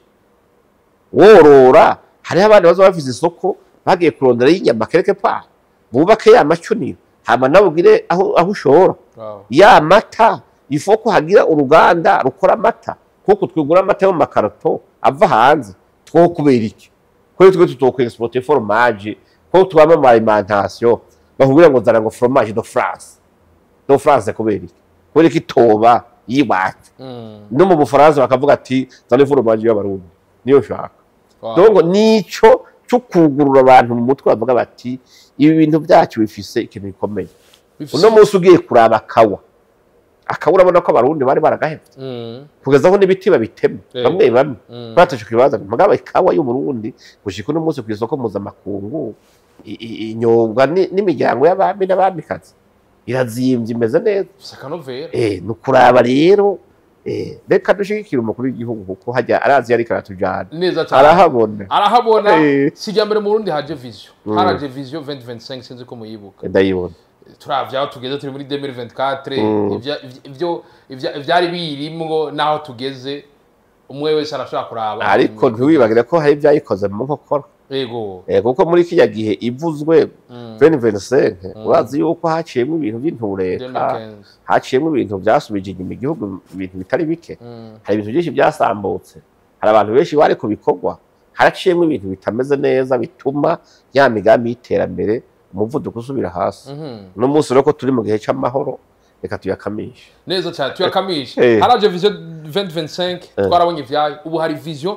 Speaker 1: worora hariho abandi baza bafise isoko bagiye kurondera y'inyama kereke pa bubake ya macuniro hama nawe ugire aho, aho ushora
Speaker 2: Wow.
Speaker 1: ya mata ifoko hagira uruganda rukora amata kuko twigura amata yo mu makarato ava hanze two kubera iki kuri twe tutokwe exporter fromage ko tubama mu alimentation bakubwira ngo zana ngo fromage de France de France kubera iki kubera iki toba yiwacu
Speaker 2: Mm,
Speaker 1: no mu bufaransa bakavuga ati zana fromage y'abarundi niyo shaka
Speaker 2: wow.
Speaker 1: donc nico cyo kugurura abantu mu mutwe bavuga bati ibi bintu byacu bifise ikintu gikomeye
Speaker 2: Bifise-
Speaker 1: uno munsi ugiye kuraba akawa akawa urabona ko abarundi bari baragahevye
Speaker 2: Mm,
Speaker 1: kugeza aho n'ibiti babitema
Speaker 2: Eh.
Speaker 1: bamwe bamwe
Speaker 2: mm.
Speaker 1: bataje kwibaza mugabo ikawa y'uburundi gushika uno munsi ku isoko mpuzamakungu i- i- inyobwa ni- n'imiryango y'abami n'abamikazi irazimbye imeze neza
Speaker 2: gusa akanovera
Speaker 1: eh ni ukuraba rero eh reka dushigikire umukuru w'igihugu kuko hajya arazi yariko aratujana
Speaker 2: neza cyane
Speaker 1: arahabona
Speaker 2: arahabona
Speaker 1: Eh.
Speaker 2: sijya mbere mu Burundi haje vision
Speaker 1: Mm.
Speaker 2: haraje vision 2025 sinzi ko muyibuka
Speaker 1: ndayibona
Speaker 2: turavye aho tugeze turi muri 2024
Speaker 1: Mm.
Speaker 2: ivya- ivyo ivya- ivyari birimwo n'aho tugeze umwe wese arashobora kuraba
Speaker 1: ariko ntiwibagire ko hari ibyayikoze mu nkokora
Speaker 2: yego
Speaker 1: Eh, kuko muri kiriya gihe ivuzwe
Speaker 2: Mm.
Speaker 1: 2025
Speaker 2: Mm.
Speaker 1: urazi yuko haciyemo ibintu by'intureka
Speaker 2: 2015.
Speaker 1: haciyemo ibintu byasubije inyuma igihugu ibintu bitari bike
Speaker 2: Mm.
Speaker 1: hari ibintu byinshi byasambutse hari abantu benshi bari ku bikorwa haraciyemo ibintu bitameze neza bituma ya migambi y'iterambere umuvuduko usubira hasi
Speaker 2: Mhm.
Speaker 1: uno munsi rero ko turi mu gihe cy'amahoro reka tuyakamishe
Speaker 2: neza cyane tuyakamishe
Speaker 1: Eh.
Speaker 2: haraje vision 2025 twarabonye ivyayo ubu hari vision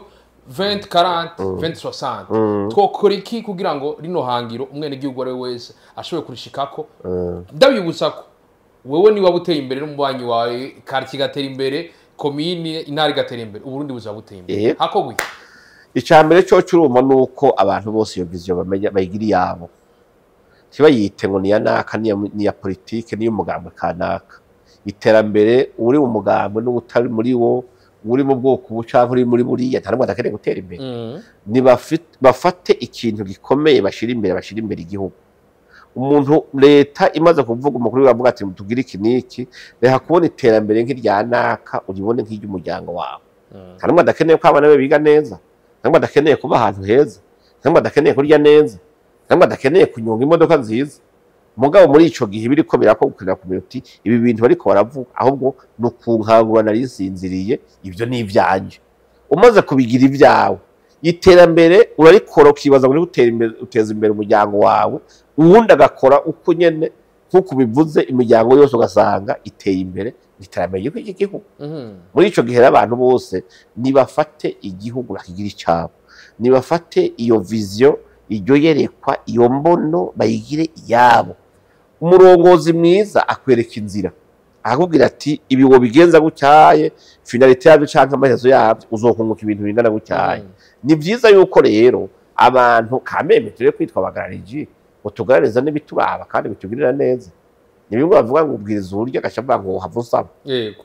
Speaker 2: 2040 2060
Speaker 1: Mm.
Speaker 2: twokora iki kugira ngo rino hangiro umwene gihugu ari we wese ashobore kurishikako
Speaker 1: Mm.
Speaker 2: ndabibutsa ko wewe niba buteye imbere n'umubanyi wawe karitsiye igatera imbere komini intara igatera imbere uburundi buzaba buteye imbere
Speaker 1: Eh.
Speaker 2: hakorwa iki
Speaker 1: icya mbere cyo cyuruma ni uko abantu bose iyo viziyo bamenya bayigira iyabo ntibayite ngo ni iya naka ni iya- ni iya politike ni iy'umugambwe kanaka iterambere uri mu mugambwe n'utari muri wo uri mu bwoko ubu cyangwa uri muri buriya nta n'umwe adakeneye gutera imbere
Speaker 2: Mm.
Speaker 1: Nibafit- bafate ikintu gikomeye bashyira imbere bashyira imbere igihugu umuntu leta imaze kuvuga umukuru w'igihugu avuga ati tugire iki n'iki reka kubona iterambere nk'irya naka uribone nk'iry'umuryango wawe
Speaker 2: Mm.
Speaker 1: nta n'umwe adakeneye ko abana be biga neza nta n'umwe adakeneye kuba ahantu heza nta n'umwe adakeneye kurya neza nta n'umwe adakeneye kunyonga imodoka nziza mugabo muri ico gihe biriko birakubwira ku minota ibi bintu bariko baravuga ahubwo ni ukunkangura nari nsinziriye ibyo ni ibyanje umaze kubigira ibyawe iterambere urarikora ukibaza ngo uri gutera imbere uteza imbere umuryango wawe uwundi agakora uko nyene nk'uko bivuze imiryango yose ugasanga iteye imbere iterambere ry'iki gihugu
Speaker 2: Mhm.
Speaker 1: muri ico gihe rero abantu bose nibafate igihugu bakigira icabo nibafate iyo viziyo iryo yerekwa iyo mbono bayigire iyabo umurongozi mwiza akwereka inzira akakubwira ati ibi wobigenza gutyaye finalite yabyo canke amaherezo yabyo uzokunguka ibintu bingana gutyaye
Speaker 2: Mhm.
Speaker 1: ni byiza yuko rero abantu kameme turi kwitwa abagarariji ngo tugarariza n'ibituraba kandi bitugirira neza ni bimwe bavuga ngo ubwiriza uburyo agaca avuga ngo hava usaba
Speaker 2: yego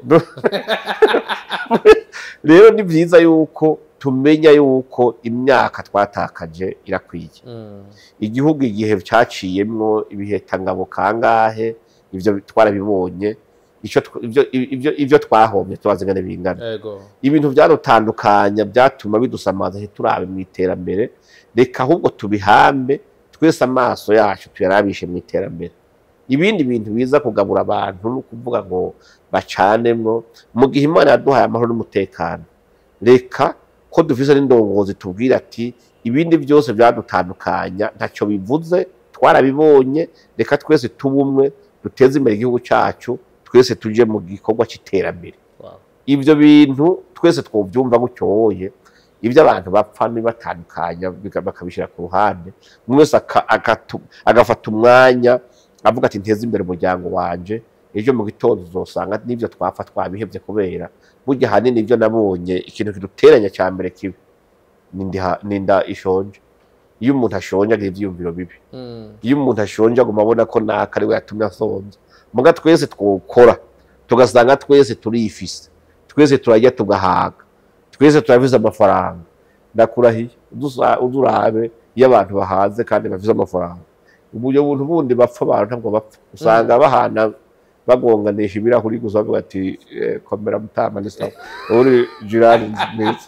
Speaker 1: rero ni byiza yuko tumenya yuko imyaka twatakaje irakwiye
Speaker 2: Mm.
Speaker 1: igihugu igihe cyaciyemwo ibihetangabo kangahe ibyo twarabibonye ico tw- ibyo- ibyo ibyo twahombye tubazi ngane bingana
Speaker 2: yego
Speaker 1: ibintu byadutandukanya byatuma bidusamaza ntiturabe mu iterambere reka ahubwo tubihambe twese amaso yacu tuyarabishe mu iterambere ibindi bintu biza kugabura abantu no kuvuga ngo bacanemwo mu gihe imana yaduhaye amahoro n'umutekano reka ko dufise n'indongozi tubwira ati ibindi byose byadutandukanya ntacyo bivuze twarabibonye reka twese tube umwe duteze imbere igihugu cyacu twese tuje mu gikorwa cy'iterambere
Speaker 2: Wow.
Speaker 1: ibyo bintu twese twobyumva gutyoye ibyo abantu bapfa nibatandukanya biga- bakabishyira ku ruhande umwe wese aka- agatu- agafata umwanya avuga ati nteze imbere umuryango wanje ejo mu gitondo uzosanga n'ibyo twapfa twabihebye kubera burya ahanini ibyo nabonye ikintu kiduteranya cya mbere kibi ni ndi- ni inda ishonje iyo umuntu ashonje agira ibyiyumviro bibi
Speaker 2: Mm.
Speaker 1: iyo umuntu ashonje aguma abona ko naka ari we yatumye asonza muga twese twokora tugasanga twese turifise twese turajya tugahaga twese turabize amafaranga ndakurahiye udusa- udurabe iyo abantu bahaze kandi bafise amafaranga uburyo buntu bundi bapfa abantu ntabwo bapfa usanga bahana bagonganisha ibirahuri gusa bavuga ati eh, komera mutama ni sawa uri jirani nziza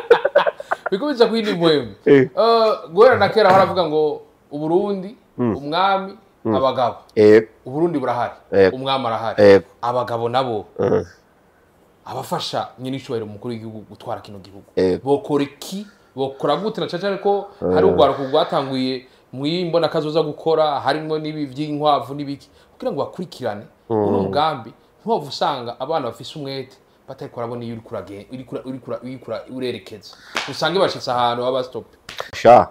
Speaker 2: bikubitsa ku yindi muhemu
Speaker 1: Eh,
Speaker 2: Uh, guhera na kera baravuga ngo uburundi
Speaker 1: Mm.
Speaker 2: umwami abagabo
Speaker 1: eh,
Speaker 2: uburundi burahari
Speaker 1: Yego.
Speaker 2: umwami arahari
Speaker 1: eh,
Speaker 2: abagabo nabo
Speaker 1: eh,
Speaker 2: abafasha nyine icyubahiro umukuru w'igihugu gutwara kino gihugu
Speaker 1: eh.
Speaker 2: bokora iki bokora gute na caca ariko hari urwaruko rwatanguye mu imbona kazoza gukora harimo n'ibi by'inkwavu n'ibiki kugira ngo bakurikirane uno mugambi ntiwava usanga abana bafise umwete batari kurabona iyo uriko urage- uriko ura- uriko ura- uriko ura- urerekeza usange bashitse ahantu baba stop
Speaker 1: sha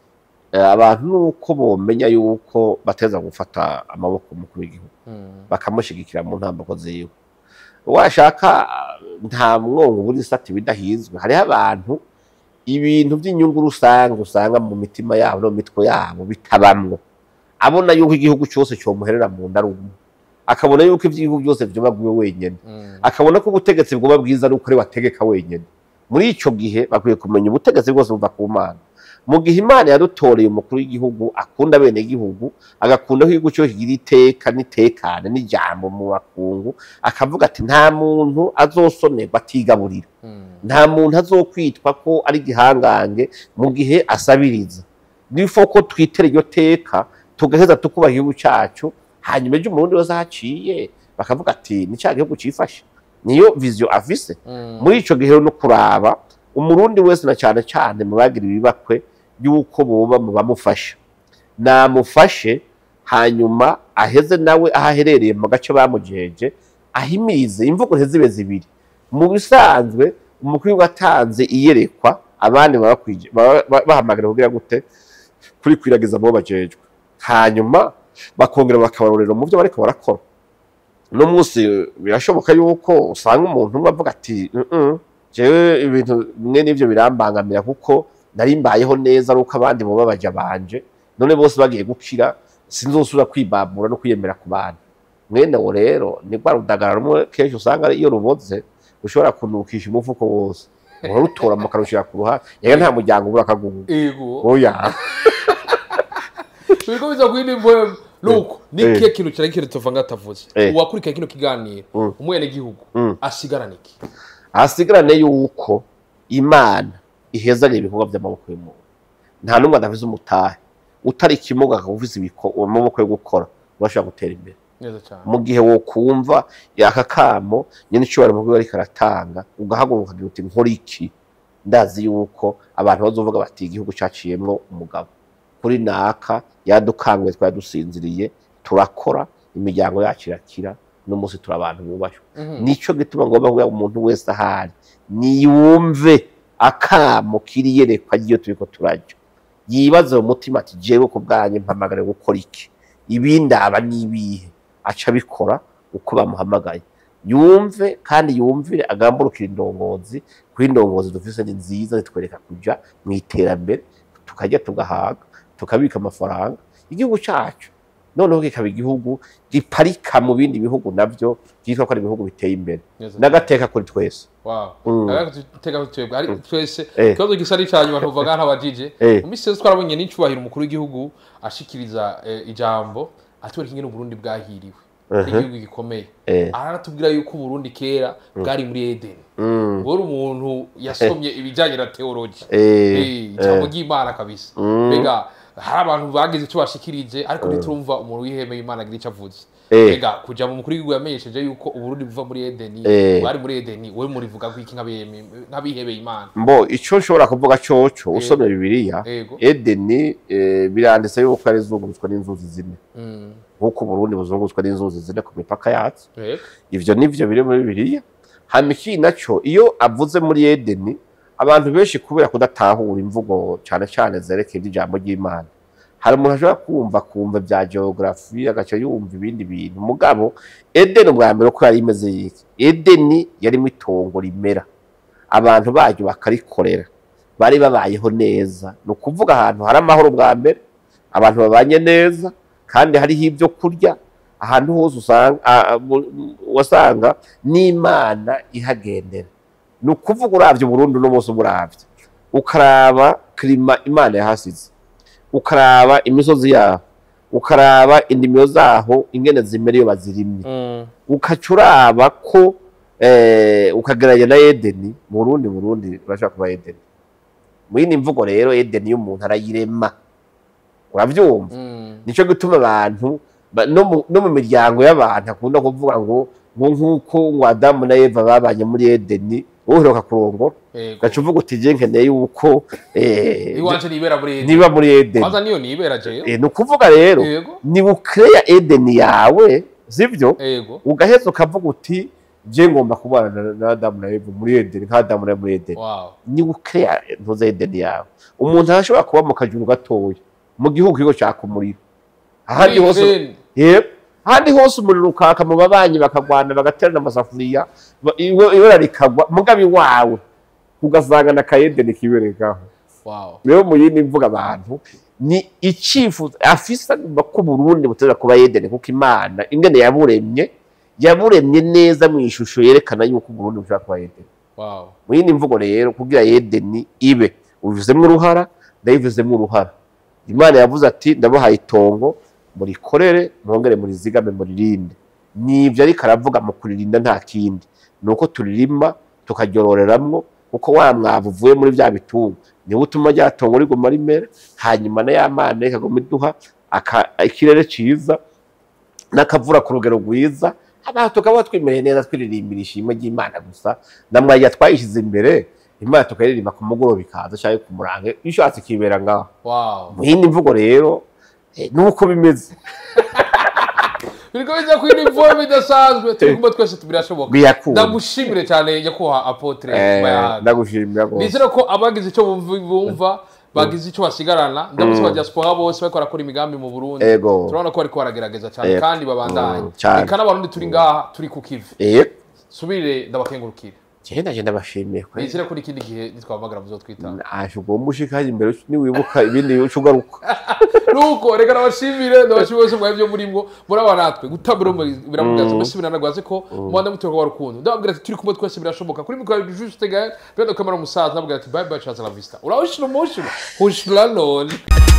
Speaker 1: eh, abantu nuko bomenya yuko bateza gufata amaboko umukuru w'igihugu bakamushigikira mu ntambako ziwe washaka nta mwongo buri sati bidahizwe hariho abantu ibintu by'inyungu rusange usanga mu mitima yabo no mu mitwe yabo bitabamwo abona yuko igihugu cyose cyomuherera mu nda ari umwe akabona yuko iby'igihugu byose vyoba bwiwe wenyene
Speaker 2: Mm.
Speaker 1: akabona ko ubutegetsi bwoba bwiza ari uko ari we ategeka wenyene muri ico gihe bakwiye kumenya ubutegetsi bwose buva ku mana mu gihe imana yadutoreye umukuru w'igihugu akunda bene igihugu agakunda ko igihugu cyose kigira iteka n'itekane n'ijambo mu bakungu akavuga ati nta muntu azosonerwa atigaburira
Speaker 2: Mm.
Speaker 1: nta muntu azokwitwa ko ari igihangange mu gihe asabiriza nifo ko twitera iryo teka tugaheza tukubaha igihugu cyacu hanyuma ejo umurundi wese ahaciye bakavuga ati ni cya gihugu cyifashe niyo viziyo afise
Speaker 2: Mm.
Speaker 1: muri ico gihe no kuraba umurundi wese na cyane cyane mu bagira ibibakwe y'uko boba mu bamufasha namufashe hanyuma aheze nawe aho aherereye mu gace bamujeje ahimirize imvugo ntizibe zibiri mu bisanzwe umukuru watanze iyerekwa abandi baba bakwije- baba- ba- bahamagara kugira gute kurikwiragiza abo bajejwe hanyuma bakongera bakabarorera mu byo bariko barakora uno munsi birashoboka yuko usanga umuntu umwe avuga ati "Mm-mm, jewe ibintu bimwe n'ibyo birambangamira kuko nari mbayeho neza ari uko abandi boba baja banje none bose bagiye gukira sinzosubira kwibambura no kwiyemera ku bantu mwene wo rero ni rwa rudagara rumwe kenshi usanga iyo ruboze ushobora kunukisha umufuko wose urarutora mukarushira ku ruhande yega nta muryango ubura akagungu
Speaker 2: Ego.
Speaker 1: oya
Speaker 2: Turiko biza kwindi mvo nuko ni
Speaker 1: Eh.
Speaker 2: kihe kintu cyari kintu tuva ngatavuze.
Speaker 1: Eh.
Speaker 2: Uwakurikira kino kiganiro
Speaker 1: Mm.
Speaker 2: umwene gihugu
Speaker 1: Mm.
Speaker 2: asigarana iki?
Speaker 1: ahasigarane yuko imana ihezanya ibikorwa by'amaboko y'umuntu nta n'umwe adavize umutahe utari ikimuga akaba ufise ibiko- amaboko yo gukora urashobora gutera imbere
Speaker 2: Neza cyane.
Speaker 1: mu gihe wokumva yaka kamo nyine icubahiro mu ariko aratanga ugahaguruka ukagira uti nkora iki ndazi yuko abantu bazovuga bati igihugu caciyemwo umugabo kuri naka yadukanguye twari dusinziriye turakora imiryango yacu irakira n'umunsi turi abantu bubashwe
Speaker 2: Mhm.
Speaker 1: nico gituma ngomba kugira umuntu wese ahari niyumve akamo kiriyerekwa ry'iyo turiko turajya yibaze mu mutima ati jewe ku bwanjye mpamagare gukora iki ibindi aba n'ibihe aca abikora uko bamuhamagaye yumve kandi yumvire agamburukira indongozi kuko indongozi dufise ni nziza zitwereka kuja mu iterambere tukarya tugahaga tukabika amafaranga igihugu cacu noneho kikaba igihugu giparika mu bindi bihugu navyo byitwa ko ari ibihugu biteye imbere
Speaker 2: Neza cyane.
Speaker 1: n'agateka kuri twese
Speaker 2: Wow.
Speaker 1: Mm.
Speaker 2: Tega twebwe ari twese
Speaker 1: Eh.
Speaker 2: ikibazo gisa n'icyanyuma tuvuga nk'abajije
Speaker 1: Eh.
Speaker 2: mu minsi yose twarabonye n'icyubahiro umukuru w'igihugu ashikiriza eh, ijambo atwereka ingene uburundi bwahiriwe
Speaker 1: Mhm.
Speaker 2: igihugu gikomeye
Speaker 1: Eh.
Speaker 2: aranatubwira yuko uburundi kera bwari muri edeni
Speaker 1: Mm.
Speaker 2: wari umuntu yasomye ibijyanye na teologi
Speaker 1: Eh,
Speaker 2: Eh, ijambo ry'imana kabisa
Speaker 1: Mm.
Speaker 2: mbega hari abantu bagize icyo bashikirije ariko ntiturumva umuntu wihemeye imana agira icyo avuze
Speaker 1: Eh.
Speaker 2: mbega kuja mu mukuru w'igihugu yamenyesheje yuko uburundi buva muri edeni
Speaker 1: Eh.
Speaker 2: bwari muri edeni wowe murivuga ko iki nk'abiheme- nk'abihebeye imana
Speaker 1: mbo ico nshobora kuvuga coco usomye bibiliya
Speaker 2: Ego.
Speaker 1: edeni eh, biranditse yuko yari izungurutswe n'inzuzi zine
Speaker 2: Mm.
Speaker 1: nk'uko uburundi buzungurutswe n'inzuzi zine ku mipaka yacu
Speaker 2: Ego.
Speaker 1: ivyo nivyo biri muri bibiliya hama ikindi naco iyo avuze muri edeni abantu benshi kubera kudatahura imvugo cane cane zerekeye iby'ijambo ry'imana hari umuntu ashobora kumva kumva bya geography agaca yumva ibindi bintu mugabo edeni ubwa mbere uko yari imeze yiki edeni yarimo itongo rimera abantu baryo bakarikorera bari babayeho neza ni ukuvuga ahantu hari amahoro bwa mbere abantu babanye neza kandi hariho ibyo kurya ahantu hose usanga a- a- mu- wasanga n'imana ihagendera ni ukuvuga uravye burundu n'umunsi umuravye ukaraba kirima imana yahasize ukaraba imisozi yaho ukaraba indimiro zaho ingene zimera iyo bazirimye
Speaker 2: Mm.
Speaker 1: ukaca uraba ko eh, ukageranya na edeni burundi burundi urashobora kuba edeni mu yindi mvugo rero edeni y'umuntu arayirema uravyumva
Speaker 2: Mm.
Speaker 1: nico gituma abantu ba- no mu- no mu miryango y'abantu akunda kuvuga ngo ngo nk'uko ngo adamu na eva babanye muri edeni wowe uheruka kurongora
Speaker 2: Ego.
Speaker 1: ugaca uvuga uti je nkeneye yuko eh,
Speaker 2: iwanje nibera muri edeni
Speaker 1: niba muri edeni
Speaker 2: kwanza niyo nibera jeyo
Speaker 1: Eh, ni ukuvuga rero
Speaker 2: Yego.
Speaker 1: ni bukeya edeni yawe sivyo
Speaker 2: ego
Speaker 1: ugaheza ukavuga uti je ngomba kubana na- na adamu na eva muri edeni nka adamu na Eva muri edeni
Speaker 2: wow
Speaker 1: ni bukeya ntuze edeni yawe umuntu arashobora kuba mu kajuru gatoya mu gihugu kigo caka umuriro ahandi hose
Speaker 2: Edeni.
Speaker 1: yep ahandi hose umuriro ukaka mu babanyi bakagwana bagaterana amasafuriya ba- iwe- ibara rikagwa mugabe wawe ugasanga na kayedeni kiberekaho
Speaker 2: wow
Speaker 1: rero mu yindi mvuga abantu ni icyifuzo afise agomba ko Burundi buteza kuba Edeni kuko Imana ingene yaburemye yaburemye neza mu ishusho yerekana yuko Burundi bushobora kuba Edeni
Speaker 2: wow
Speaker 1: mu yindi mvugo rero kugira Edeni ibe ubivuzemo uruhara ndayivuzemo uruhara Imana yavuze ati ndabahaye itongo murikorere mwongere murizigame muririnde nibyo ariko aravuga mu kuririnda nta kindi ni uko turirima tukaryoreramwo kuko wa mwavu uvuye muri bya bitungo niwo utuma rya tongo riguma rimera hanyuma na ya mana ikaguma iduha aka- ikirere cyiza n'akavura ku rugero rwiza abantu tukaba twimereye neza twiririmbira ishimwe ry'imana gusa na mwajya twayishyize imbere imana tukayiririmba ku mugoroba ikaza cyangwa ku murange iyo ushatse ikibera ngaho
Speaker 2: wow
Speaker 1: mu yindi mvugo rero eh, nuko bimeze
Speaker 2: biriko bijya kuri nivo bidasanzwe turi kumwe twese birashoboka
Speaker 1: biyakunda
Speaker 2: ndagushimire cyane nyakubahwa apotre
Speaker 1: Eh,
Speaker 2: Bayahaga.
Speaker 1: ndagushimira rwose
Speaker 2: nizere ko abagize icyo bumva- bumva bagize icyo basigarana ndabona ba diaspora bose bariko barakora imigambi mu burundi
Speaker 1: Ego.
Speaker 2: turabona ko bariko baragerageza cyane
Speaker 1: Ego.
Speaker 2: kandi babandanye
Speaker 1: Mm, cyane.
Speaker 2: reka n'abarundi turi ngaha turi ku kivi
Speaker 1: eh
Speaker 2: subire ndabakengurukire
Speaker 1: genda genda bashimiye kwe
Speaker 2: nizere ko n'ikindi gihe nitwahamagara muzotwitanga
Speaker 1: aje ugomba ushikaje imbere niwibuka ibindi uca ugaruka
Speaker 2: nuko reka nabashimire ndabashimire bose mwari byo murimwo muraba natwe gutabura biramugaza mbese biranagwaze ko mubanza mutoka wa rukundo ndababwira ati turi kumwe twese birashoboka kuri mikoro juste gaye bendo kamera umusaza ndababwira ati bye bye chaza la vista urahushira umushiro hushira none